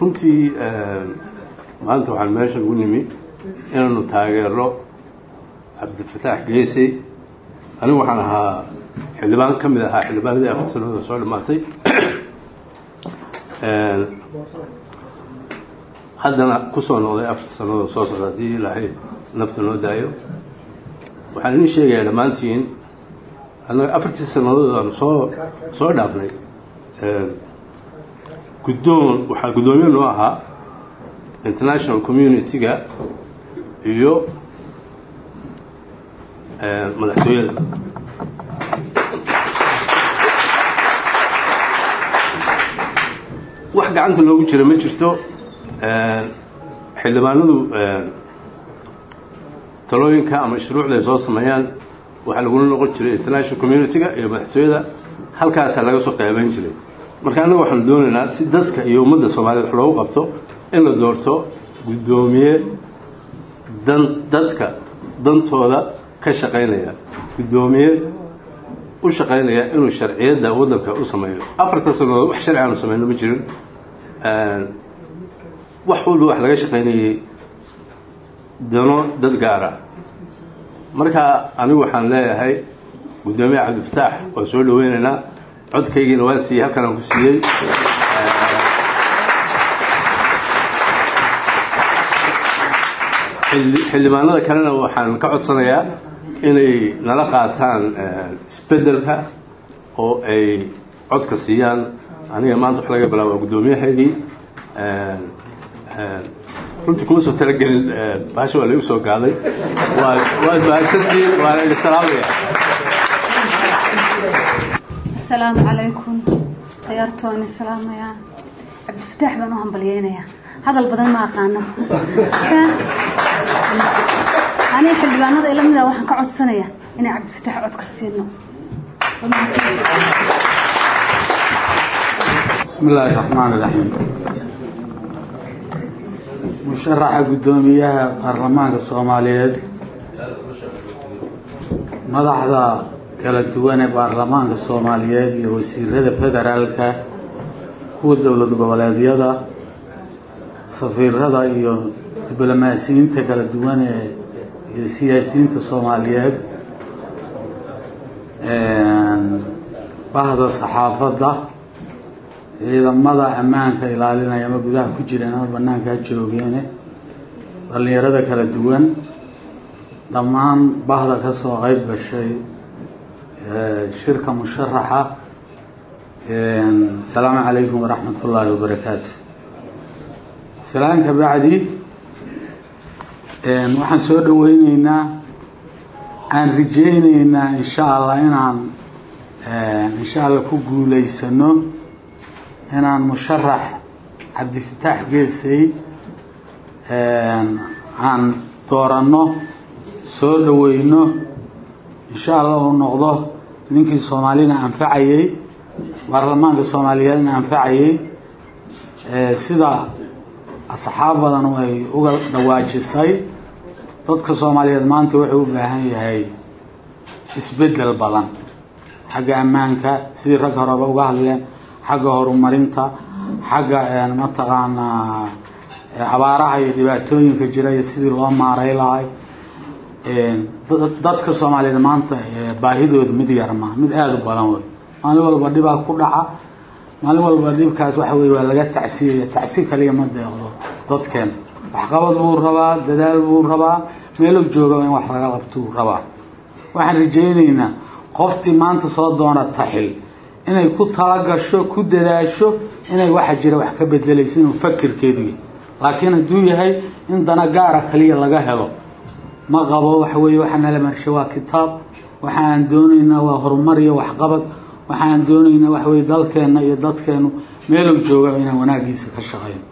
runtii maanta waxaan meesha ugu nimi inaanu taageero cabdifataax geesi anigu waxaan ahaa xildhibaan ka mid ahaa xildhibaanadii afar sannadood oo soo dhammaatay haddana kusoo noqday afarta sannadood soo socda haddii ilaahay nafta noo daayo waxaan idin sheegayaa dhammaantiin annaga afartii sannadood aanu soo soo dhaafnay guddoon waxaa guddoomiye noo ahaa international community-ga iyo madaxtooyada wax gacanta loogu jira ma jirto xildhibaanadu talooyinka ama shuruucda ay soo sameeyaan waxaa lagula noqon jiray international community-ga iyo madaxtooyada halkaasaa laga soo qeybayn jiray marka annaga waxaanu doonaynaa si dadka iyo ummadda soomaaliyed wax loogu qabto in la doorto guddoomiye dan dadka dantooda ka shaqaynaya guddoomiye u shaqaynaya inuu sharciyadda waddanka u sameeyo afarta sannadood wax sharci aanu sameyno ma jirin wax walba wax laga shaqaynayey dano dad gaara marka anigu waxaan leeyahay guddoomiye cabdifataax waan soo dhaweynaynaa codkaygiina waan siiyey halkan aan ku siiyey xildhibaanada kalena waxaan ka codsanayaa inay nala qaataan isbeddelka oo ay codka siiyaan aniga maanta wax laga bilaaba guddoomiyahaygii runtii kuma soo talagelin baasha waa la igu soo gaaday waa waad mahadsantiin waana idin salaamaya asalaamu calaykum tayaartooni salaamayaa cabdifataax baan u hambalyeynayaa hadal badan ma aqaano aniga xildhibaanada ila mida waxaan ka codsanayaa inay cabdifataax codka siino بسم الله الرحمن الرحيم musharaxa guddoomiyaha baarlamaanka soomaaliyeed madaxda kala duwan ee baarlamaanka soomaaliyeed iyo wasiirada federaalka kuwa dowlad goboleedyada safiirada iyo diblomaasiyiinta kala duwan ee iyo siyaasiyiinta soomaaliyeed bahda saxaafadda ciidamada ammaanka ilaalinaya ama gudaha ku jireen ama banaanka ha joogeene dhallinyarada kala duwan dhammaan bahda ka soo qeyb gashay shirka musharaxa asalaamu calaykum waraxmat ullaahi wabarakaatu salaan ka bacdi waxaan soo dhaweyneynaa aan rajeyneynaa insha allah inaan insha allah ku guuleysano inaan musharax cabdifataax geesay aan dooranno soo dhaweyno insha allah uu noqdo ninkii soomaalina anfacayey baarlamaanka soomaaliyeedna anfacayey sida asxaab badan ay uga dhawaajisay dadka soomaaliyeed maanta wuxuu u baahan yahay isbeddel badan xagga ammaanka sidii rag horeba uga hadleen xagga horumarinta xagga mataqaanaa abaaraha iyo dhibaatooyinka jira iyo sidii loo maaray lahay dadka soomaaliyeed maanta baahidooda mid yar ma mid aada u badan wey maalin walba dhibaa ku dhaca maalin walba dhibkaas waxa wey waa laga tacsiyaya tacsi kaliya ma deeqdo dadkeen waxqabad buu rabaa dadaal buu rabaa meelog joogaba in wax laga qabtuu rabaa waxaan rajeyneynaa qoftii maanta soo doona taxil inay ku talagasho ku dadaasho inay waxa jira wax ka bedelayso inuu fakirkeedu laakiin hadduu yahay in dana gaara kaliya laga helo ma qabo waxa weeye waxaa nala marsha waa kitaab waxa aan doonaynaa waa horumar iyo waxqabad waxa aan doonaynaa waxa weye dalkeenna iyo dadkeenu meelog jooga inaan wanaagiisa ka shaqeyno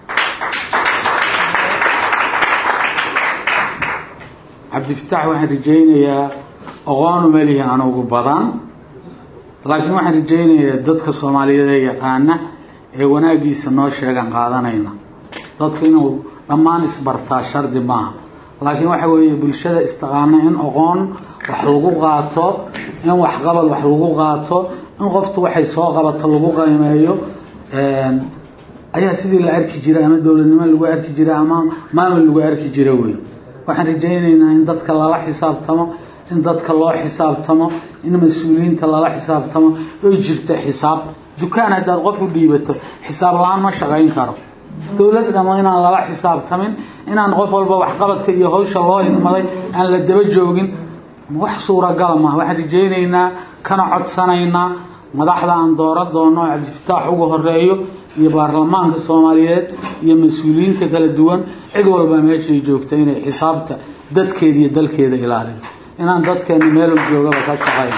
cabdifataax waxaan rajeynayaa aqoonu melihi anugu badan laakiin waxaan rajeynayaa dadka soomaaliyeed ee yaqaana ee wanaagiisa noo sheegan qaadanayna dadka inuu dhammaan isbartaa shardi maaha laakiin waxa weeye bulshada istaqaana in aqoon wax lagu qaato in waxqabad wax lagu qaato in qoftu waxay soo qabato lagu qiimeeyo ayaa sidii la arki jiray ama dowladnimo lagu arki jiray ama maamul lagu arki jira wey waxaan rajaynaynaa in dadka lala xisaabtamo in dadka loo xisaabtamo in mas-uuliyiinta lala xisaabtamo oy jirta xisaab dukaan haddaad qof u dhiibato xisaab la-aan ma shaqayn karo dowlad dhamo inaan lala xisaabtamin inaan qof walba waxqabadka iyo hawsha loo idmaday aan la daba joogin wax suuragala maha waxaan rajaynaynaa kana codsanaynaa madaxda aan dooro doono cabdifataax ugu horeeyo iyo baarlamaanka soomaaliyeed iyo mas-uuliyiinta kala duwan cid walba meeshay joogta inay xisaabta dadkeeda iyo dalkeeda ilaaliyo inaan dadkeena meelu joogaba ka shaqayno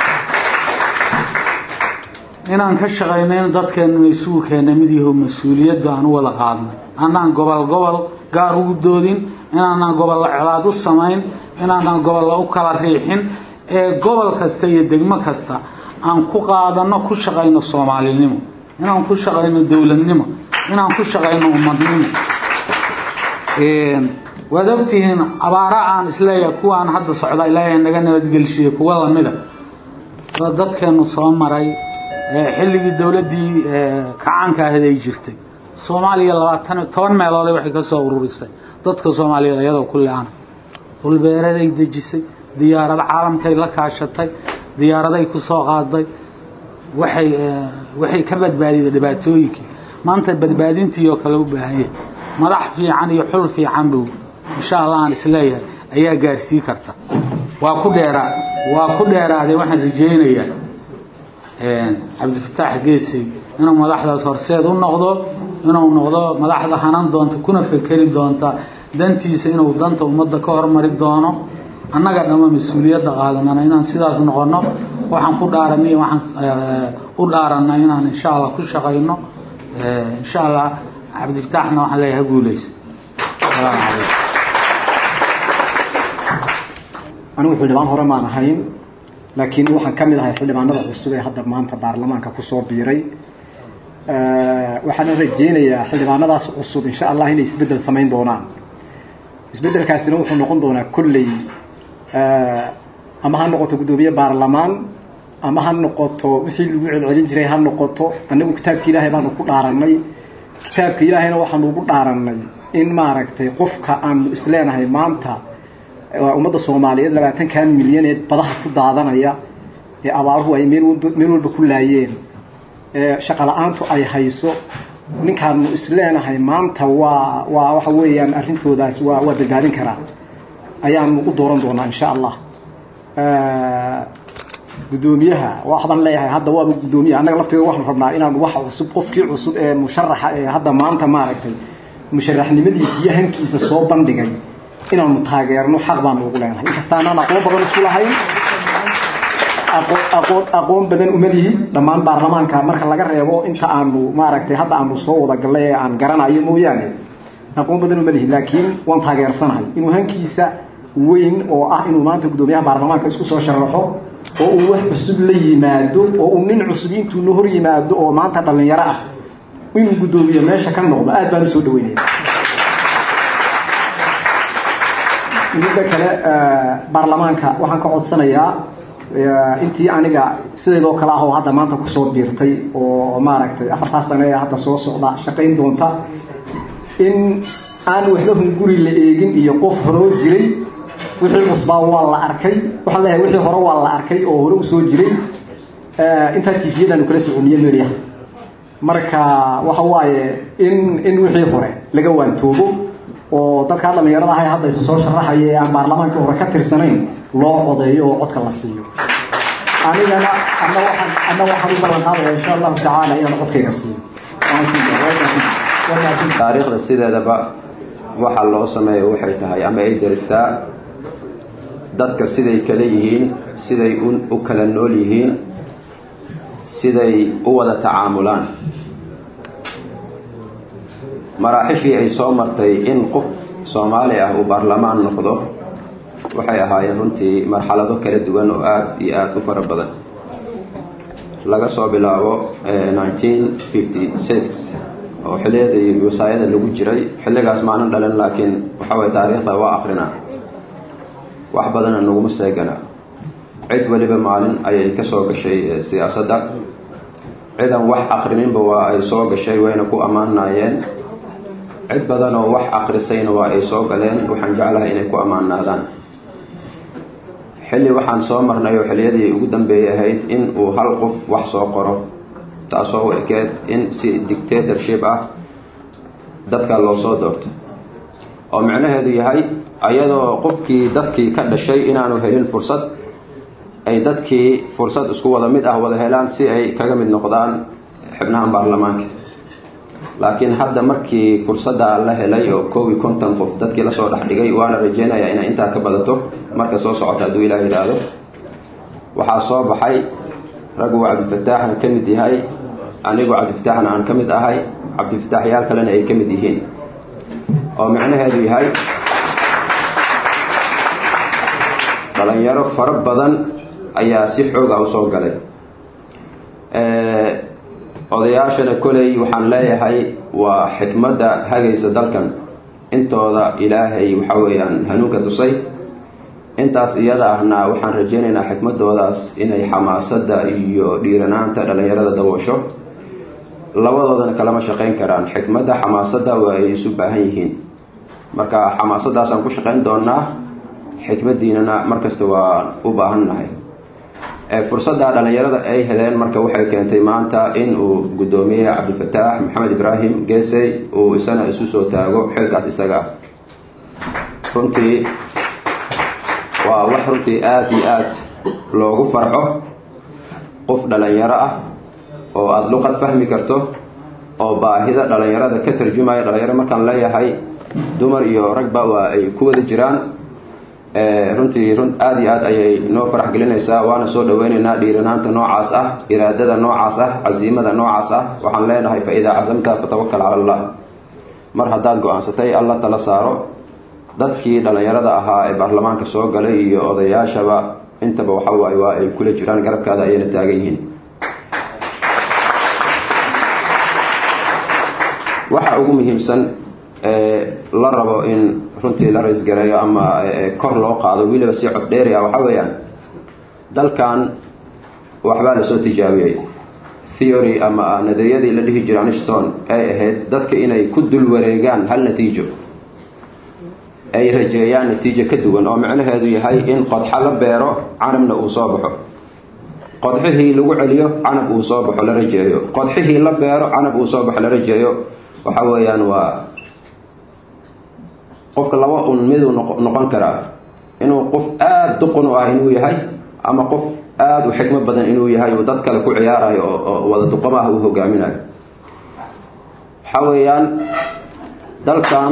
inaan ka shaqayno in dadkeena isugu keena mid yaho mas-uuliyadda aan u wada qaadnay anaan gobol gobol gaar ugu doodin inaanaan gobolla colaad u samayn inaanaan gobolla u kala riixin ee gobol kasta iyo degmo kasta aan ku qaadano ku shaqayno soomaalinimo inaan ku shaqayno dowladnimo inaan ku shaqayno ummadnimo waad ogtihiin abaara aan isleeyahay kuwaan hadda socda ilaahay naga nabadgelshiye kuwa lamida waa dadkeenu soo maray xilligii dowladdii kacaanka ahayd ay jirtay soomaaliya labaatan toban meelooday waxay ka soo ururisay dadka soomaaliyeed iyadoo ku le-ana dhulbeeraday dejisay diyaarado caalamkay la kaashatay diyaaraday ku soo qaaday waxay waxay ka badbaadiday dhibaatooyinkii maanta badbaadintii oo kale u baahanya madax fiican iyo xul fiican buu insha allah aan isleeyahay ayaa gaarsii karta waa ku dheeraa waa ku dheeraaday waxaan rajaynayaa cabdifataax geesey inuu madaxdaas horseed u noqdo inuu noqdo madaxda hanan doonta kuna fekeri doonta dantiisa inuu danta ummadda ka hormari doono annaga dhamma mas-uuliyadda qaadanana inaan sidaas noqono waxaan ku dhaaranay waxaan u dhaaranay inaan insha allah ku shaqayno insha allah cabdifataaxna waxaan leeyahay ha guuleyso salaamu calaykum anigu xildhibaan hore maan ahayn laakiin waxaan ka mid ahay xildhibaanada cusub ee hadda maanta baarlamaanka kusoo biiray waxaana rajeynayaa xildhibaanadaas cusub insha allah inay isbeddel samayn doonaan isbeddelkaasina wuxuu noqon doonaa kolley ama ha noqoto guddoomiye baarlamaan ama ha noqoto wixii lagu celcelin jiray ha noqoto annagu kitaabka ilaahay baanu ku dhaarannay kitaabka ilaahayna waxaanu ugu dhaarannay in maaragtay qofka aanu isleenahay maanta ummadda soomaaliyeed labaatankan milyaneed badaha ku daadanaya ee abaaruhu ay meel meel walba ku laayeen ee shaqala-aantu ay hayso ninkaanu isleenahay maanta waa waa waxa weeyaan arrintoodaas waa waa badbaadin karaa ayaanu u dooran doonaa insha allah guddoomiyaha waxbaan leeyahay hadda waaba guddoomiyaha annaga lafteeda waxaanu rabnaa inaanu waxa cusub qofkii cusub ee musharaxa ee hadda maanta maaragtay musharaxnimadiisa iyo hankiisa soo bandhigay inaanu taageerno xaq baanu ugu leenahay inkasta anaan aqoon badan isku lahayn aqoon aqoon badan uma lihi dhammaan baarlamaanka marka laga reebo inta aanu maaragtay hadda aanu soo wada gallay ee aan garanayo mooyaane aqoon badan uma lihi laakiin waan taageersanahay inuu hankiisa weyn oo ah inuu maanta guddoomiyaha baarlamaanka isku soo sharaxo oo uu wax cusub la yimaado oo uu nin cusub intuu na hor yimaado oo maanta dhallinyaro ah inuu guddoomiye meesha ka noqdo aad baan u soo dhaweynaya midda kale baarlamaanka waxaan ka codsanayaa intii aniga sideedoo kale ah oo hadda maanta kusoo biirtay oo maaragtay afartaa sano ee hadda soo socda shaqayn doonta in aan waxba hunguri la eegin iyo qof horoo jiray wixii cusbaa waa la arkay waxaan leeyahay wixii hore waa la arkay oo hore usoo jiray intaa tifiyadaanu kala soconiye meelyaha marka waxa waaye in in wixii hore laga waantoobo oo dadkaa dhallinyarada ahay hadda isa soo sharaxaya ee aan baarlamaankii hore ka tirsanayn loo codeeyo oo codka la siiyo anigana ana waxaan ana waxaan u ballan qaadaya insha allahu tacaala inaan codkayga siiyo taariikhda sideedaba waxa loo sameeyo waxay tahay ama ay deristaa dadka siday kala yihiin siday u kala nool yihiin siday u wada tacaamulaan maraaxishii ay soo martay in qof soomaali ah uu baarlamaan noqdo waxay ahaayeen runtii marxalado kala duwan oo aada iyo aada u fara badan laga soo bilaabo nineteen fifty six oo xilliyadii wasaayada lagu jiray xilligaas maanan dhalin laakiin waxa waye taariikhda waa akrinaa wax badana naguma seegana cid weliba maalin ayay ka soo gashay siyaasadda cidan wax aqrininba waa ay soo gashay wayna ku ammaanayeen cid badan oo wax aqrisayna waa ay soo galeen waxaan jeclahay inay ku ammaanaadaan xilli waxaan soo marnay oo xilliyadii ugu dambeeyay ahayd in uu hal qof wax soo qoro taasoo u ekeed in si dictatorship ah dadka loo soo doorto oo micnaheedu yahay ayadoo qofkii dadkii ka dhashay inaanu helin fursad ay dadkii fursad isku wada mid ah wada helaan si ay kaga mid noqdaan xibnaha baarlamaanka laakiin hadda markii fursadda la helay oo koob iyo konton qof dadkii lasoo dhex dhigay waana rajeynayaa inay intaa ka badato marka soo socota hadduu ilaah yidhaahdo waxaa soo baxay raggu cabdifataaxna ka mid yahay anigu cabdifataaxna aan ka mid ahay cabdifataaxyaal kalena ay ka mid yihiin oo micnaheedu yahay dhalinyaro fara badan ayaa si xooga u soo galay odayaashana koley waxaan leeyahay waa xikmadda hagaysa dalkan intooda ilaahay waxa weeyaan hanuunka tusay intaas iyada ahna waxaan rajeynaynaa xikmadoodaas inay xamaasadda iyo dhiiranaanta dhalinyarada daboosho labadoodana kalama shaqayn karaan xikmadda xamaasadda waa ay isu baahan yihiin marka xamaasaddaasaan ku shaqayn doonaa xikmadiinana markasta waan u baahannahay fursadda dhalinyarada ay heleen marka waxay keentay maanta in uu guddoomiye cabdifataax maxamed ibraahim geesey uu isana isu soo taago xilkaas isaga ah runtii waa wax runtii aada iyo aad loogu farxo qof dhalinyaro ah oo aada luqad fahmi karto oo baahida dhalinyarada ka tarjumaya dhalinyaro markaan leeyahay dumar iyo ragba waa ay ku wada jiraan runtii run aada iyo aad ayay noo farax gelinaysaa waana soo dhaweyneynaa dhiiranaanta noocaas ah iraadada noocaas ah casiimada noocaas ah waxaan leenahay fa idaa casamta fatawakal cala allah mar haddaad go-aansatay alla tala saaro dadkii dhalinyarada ahaa ee baarlamaanka soo galay iyo odayaashaba intaba waxawaaye waa ay kula jiraan garabkaada ayayna taagan yihiin waxa ugu muhiimsan la rabo in runtii la raysgareeyo ama kor loo qaado weliba si cod dheeri ah waxaa weeyaan dalkan waxbaa lasoo tijaabiyey theory ama nadariyadii la dhihi jira anishton ay ahayd dadka inay ku dul wareegaan hal natiijo ay rajeeyaan natiijo ka duwan oo micnaheedu yahay in qodxa la beero canabna uu soo baxo qodxihii lagu celiyo canab uu soo baxo la rajeeyo qodxihii la beero canab uu soo baxo la rajeeyo waxa weeyaan waa qofka laba un miduu noqon karaa inuu qof aada duqun u ah inuu yahay ama qof aada u xikmo badan inuu yahay uu dad kale ku ciyaarayo oo wada duqamaha uu hogaaminayo waxa weeyaan dalkan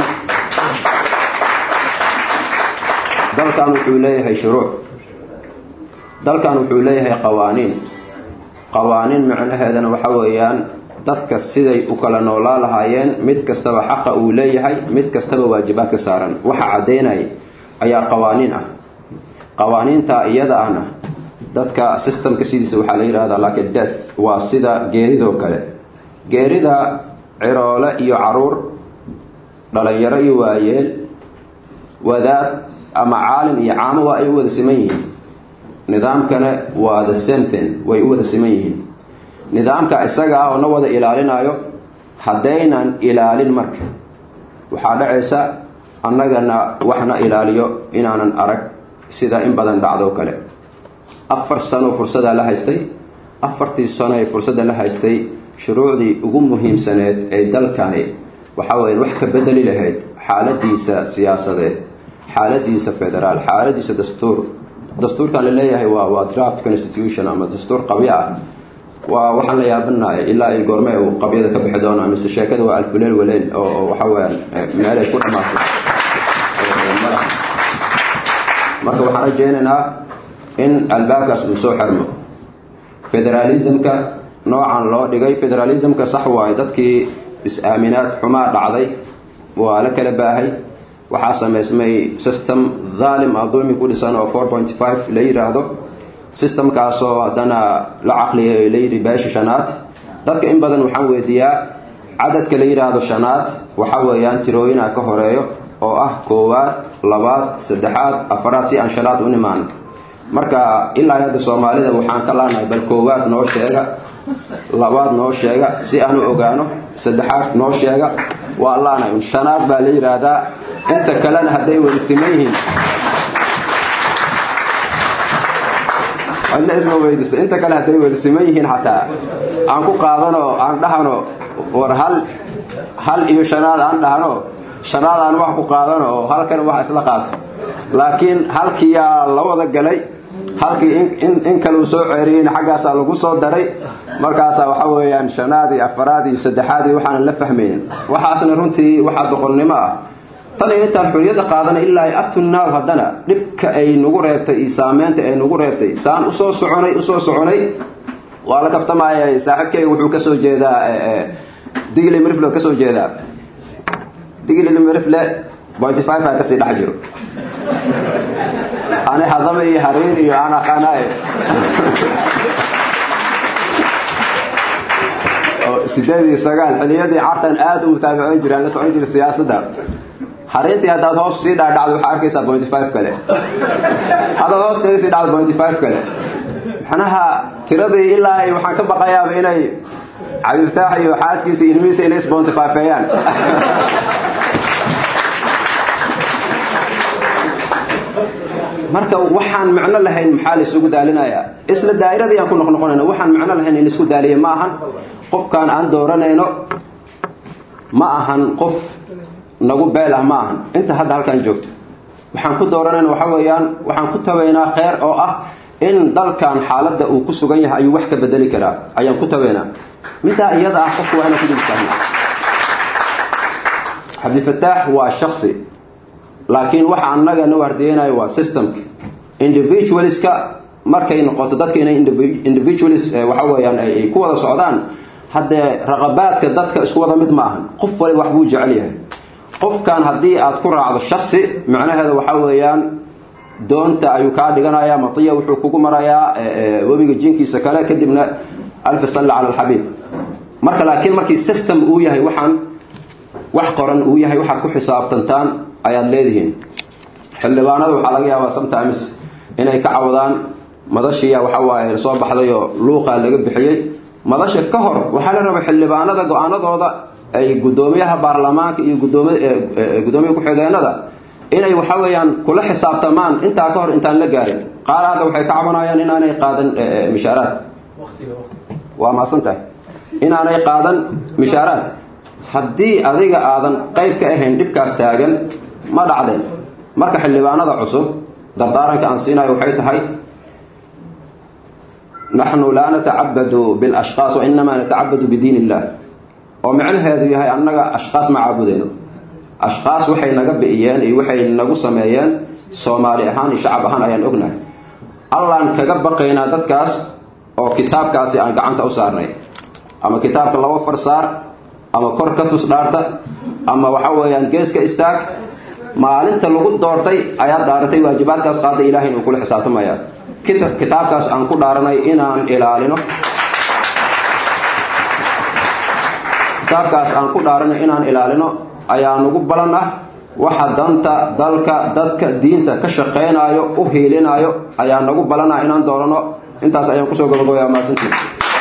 dalkan wuxuu leeyahay shuruuc dalkan wuxuu leeyahay qawaaniin qawaaniin macnaheedana waxa weeyaan dadka siday u kala noolaa lahaayeen mid kastaba xaqa uu leeyahay mid kastaba waajibaad ka saaran waxa caddaynaya ayaa qawaaniin ah qawaaniinta iyada ahna dadka systemka sidiisa waxaa la yidhahdaa like death waa sida geeridoo kale geerida ciroole iyo caruur dhalinyaro iyo waayeel wadaad ama caalim iyo caamo waa ay u wada siman yihiin nidaamkana waa the same thing way u wada siman yihiin nidaamka isaga ah oo na wada ilaalinayo haddaynan ilaalin marka waxaa dhacaysa annagana waxna ilaaliyo inaanan arag sida in badan dhacdo kale afar sano fursadaa la haystay afartii sano ee fursadda la haystay shuruucdii ugu muhiimsaneed ee dalkani waxa weya wax ka bedeli lahayd xaaladiisa siyaasadeed xaaladiisa federaal xaaladiisa dastuur dastuurkan la leeyahay waa waa draft constitution ama dastuur qabyo ah waa waxaan la yaabanahay ilaa ay goorme uu qabyada ka bixi doona mise sheekada waa alfuleel waleel oo waxa weyaan meelay ku dhamaato marka waxaan rajeynaynaa in albaabkaas uu soo xirmo federalismka noocan loo dhigay federalismka sax waayo dadkii is-aaminaad xumaa dhacday waa la kala baahay waxaa samaysmay system dhaalim ah dulmi ku dhisan oo four point five la yidhaahdo systemkaasoo haddana la caqliyay la yidhi beesha shanaad dadka in badan waxaan weydiiyaa cadadka la yidhaahdo shanaad waxa weeyaan tirooyinaa ka horeeyo oo ah koowaad labaad saddexaad afaraad si aan shanaad u nimaan marka ilaa hadda soomaalida waxaan ka laanahay bal koowaad noo sheega labaad noo sheega si aan u ogaano saddexaad noo sheega waa laana un shanaad baa la yidhaahdaa inta kalena hadday wada siman yihiin cidna isma weydiiso inta kale hadday wada siman yihiin xataa aan ku qaadano aan dhahano war hal hal iyo shanaad aan dhahno shanaad aan wax ku qaadano oo halkan wax isla qaato laakiin halkiyaa la wada galay halkii in kaleu soo ceeriyeyna xaggaasaa lagu soo daray markaasaa waxa weeyaan shanaad iyo afaraad iyo saddexaad iyo waxaanan la fahmaynin waxaasna runtii waxaa doqonnimo ah tan iyo intaan xuriyadda qaadana ilaa abtunaaw haddana dhibka ay nagu reebtay iyo saameynta ay nagu reebtay saan usoo soconay usoo soconay waa la kaftamaya saaxiibkeyga wuxuu ka soo jeedaa digli mirifle ka soo jeedaa digli mirifle bointy five aa kasii dhex jiro ani hadama iyo hariin iyo aan aqaanaaye sideed iyo sagaal xiliyadii cartan aada u mutaabicin jiraan la socon jira siyaasadda hariintii haddaad hoos sii dhaadhacdo waxaa arkaysaa bointy five kale haddaad hoos kaga sii dhacdo bointy five kale macnaha tiradii ilaa ay waxaan ka baqayaaba inay cabdifataax iyo xaaskiisa ilmihiisa inay isbointy fifeeyaan marka waxaan macno lahayn maxaa laisugu daalinayaa isla daa'iradii aan ku noqnoqonayna waxaan macno lahayn in laisku daaliya ma ahan qofkaan aan dooranayno ma ahan qof nagu beel ah ma ahan inta hadda halkaan joogto waxaan ku dooranayna waxa weeyaan waxaan ku tabaynaa kheyr oo ah in dalkan xaaladda uu ku sugan yahay ayuu wax ka bedeli karaa ayaan ku tabaynaa middaa iyada ah qofku waa inaan ku dultaagna cabdifataax waa shaksi laakiin waxa annaga na wardeynayo waa systemka individualska markay noqoto dadka inay individualis waxa weeyaan ay ku wada socdaan haddee raqabaadka dadka isku wada mid ma ahan qof wali wax buu jecel yahay qofkan haddii aad ku raacdo shaksi macnaheeda waxa weeyaan doonta ayuu kaa dhiganayaa matiya wuxuu kugu marayaa webiga jinkiisa kale kadibna alfi salli cala alxabiib marka laakiin markii system uu yahay waxaan wax qoran uu yahay waxaad ku xisaabtantaan ayaad leedihiin xildhibaanada waxaa laga yaabaa sometimes inay ka cawadaan madashiya waxa waaye soo baxdayoo luuqaa laga bixiyey madasha ka hor waxaa la rabay xildhibaanada go-aanadooda ay guddoomiyaha baarlamaanka iyo gudoomiya ku-xigeenada inay waxa weeyaan kula xisaabtamaan intaa ka hor intaan la gaarin qaar hadda waxay ka cabanayaan inaanay qaadan mishaaraad waa maasan tahay inaanay qaadan mishaaraad haddii adiga aadan qayb ka ahayn dhibkaas taagan ma dhacdeen marka xildhibaanada cusub dardaaranka aan siinayo waxay tahay naxnu laa natacabadu bilashqaas wa inamaa natacabadu bidiin illah oo micnaheedu yahay annaga ashqaas ma caabudeyno ashqaas waxay naga bi'iyeen iyo waxay nagu sameeyeen soomaali ahaan iyo shacab ahaan ayaan ognahay allaan kaga baqaynaa dadkaas oo kitaabkaasi aan gacanta u saarnay ama kitaabka laba far saar ama kor ka tus dhaarta ama waxa weeyaan geeska istaag maalinta lagu doortay ayaad dhaaratay waajibaadkaas qaaday ilahay inuu kula xisaabtamaya kitaabkaas aan ku dhaaranay inaan ilaalino kitaabkaas aan ku dhaaranay inaan ilaalino ayaa nagu balan ah waxa danta dalka dadka diinta ka shaqaynayo u hiilinayo ayaa nagu balan ah inaan doorano intaas ayaan kusoo gabagabayaa maasantii